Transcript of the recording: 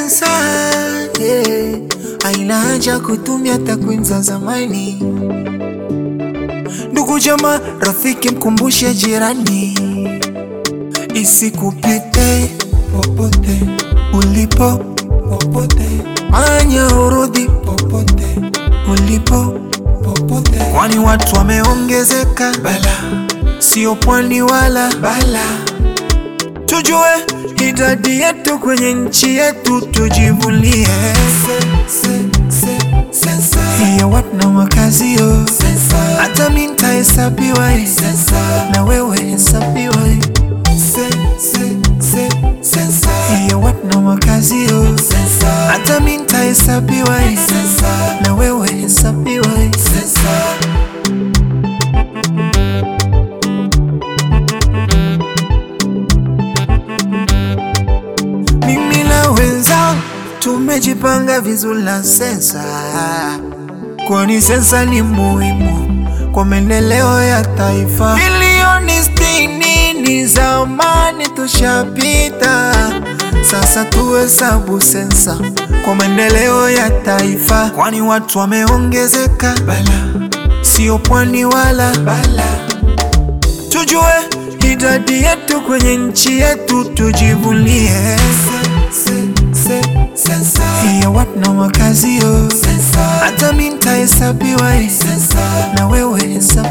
sensa yeah. Haina haja kutumia takwimu za zamani. Ndugu jamaa, rafiki, mkumbushe jirani, isikupite popote ulipo, popote manya urudi popote ulipo, popote, kwani watu wameongezeka, bala sio pwani wala bala. Tujue idadi yetu kwenye nchi yetu, tujivunie hiyo watu na makazio, hata mi nitahesabiwa eh, na wewe hesabiwa eh. hiyo watu na makazio, hata mi nitahesabiwa eh, na wewe hesabiwa eh. Mimi na wenzangu tumejipanga vizuri na sensa, kwani sensa ni muhimu kwa maendeleo ya taifa. Milioni sitini ni zamani tushapita, sasa tuhesabu sensa kwa maendeleo ya taifa, kwani watu wameongezeka, bala sio pwani wala bala. Tujue idadi yetu kwenye nchi yetu, tujivunie hiyo watu na makazio, hata mi nitahesabiwa eh, na wewe hesabiwa